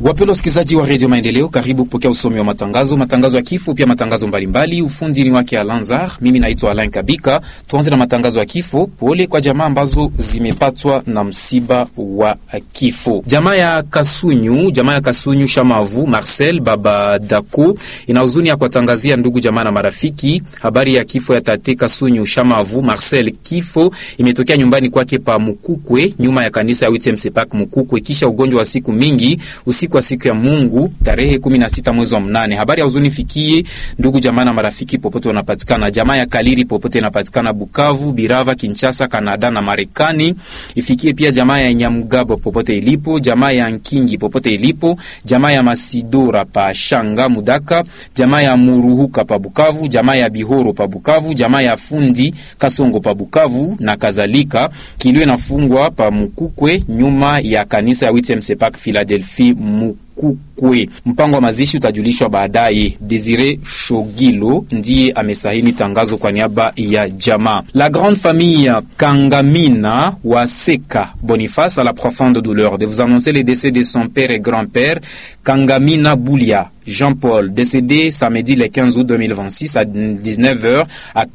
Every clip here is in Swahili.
Wapendwa wasikilizaji wa redio Maendeleo, karibu kupokea usomi wa matangazo, matangazo ya kifo, pia matangazo mbalimbali. Ufundi ni wake Alanzar, mimi naitwa Alain Kabika. Tuanze na matangazo ya kifo. Pole kwa jamaa ambazo zimepatwa na msiba wa kifo. Jamaa ya Kasunyu, jamaa ya Kasunyu Shamavu Marcel baba Dako ina huzuni ya kuwatangazia ndugu jamaa na marafiki habari ya kifo ya tate Kasunyu Shamavu Marcel. Kifo imetokea nyumbani kwake pa Mukukwe, nyuma ya kanisa ya Witmsepak Mukukwe, kisha ugonjwa wa siku mingi usiku wa siku ya Mungu tarehe 16 mwezi wa mnane. Habari ya huzuni fikie ndugu jamaa na marafiki popote wanapatikana. Jamaa ya Kaliri popote inapatikana Bukavu, Birava, Kinshasa, Kanada na Marekani. Ifikie pia jamaa ya Nyamugabo popote ilipo, jamaa ya Nkingi popote ilipo, jamaa ya Masidora pa Shanga Mudaka, jamaa ya Muruhuka pa Bukavu, jamaa ya Bihoro pa Bukavu, jamaa ya Fundi Kasongo pa Bukavu na kadhalika. Kilio inafungwa pa Mukukwe nyuma ya kanisa ya Witmsepak Philadelphia Mukukwe. Mpango wa mazishi utajulishwa baadaye. Desire Shogilo ndiye amesahini tangazo kwa niaba ya jamaa. La grande famille Kangamina wa Seka Boniface a la profonde douleur de vous annoncer le décès de son père et grand-père Kangamina Boulia Jean-Paul, décédé samedi le 15 août 2026 à 19h à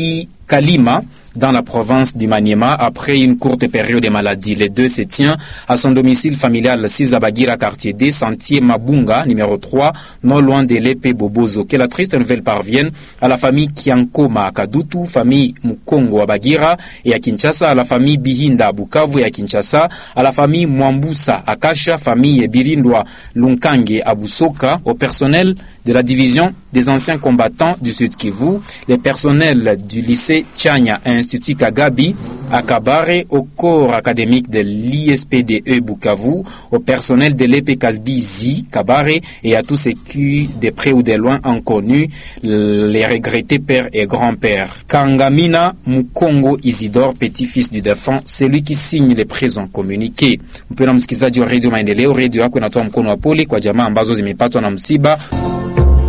Kalima dans la province du Maniema après une courte période de maladie. Les deux se tient à son domicile familial Sizabagira, quartier D, sentier Mabunga, numéro 3, non loin de l'épée Bobozo. Que la triste nouvelle parvienne à la famille Kiankoma à Kadutu, famille Mukongo à Bagira et à Kinshasa, à la famille Bihinda à Bukavu et à Kinshasa, à la famille Mwambusa à Kasha, famille Birindwa Lunkange à Busoka, au personnel de la division des anciens combattants du Sud Kivu, les personnels du lycée Tchanya et Institut Kagabi à Kabare, au corps académique de l'ISPDE Bukavu, au personnel de l'EP Kasbizi Kabare et à tous ceux qui, de près ou de loin, ont connu les regrettés pères et grands-pères. Kangamina Mukongo Isidore, petit-fils du défunt, c'est lui qui signe les présents communiqués. Mpendwa msikilizaji wa Radio Maendeleo, redio yako inatoa mkono wa pole kwa jamaa ambazo zimepatwa na msiba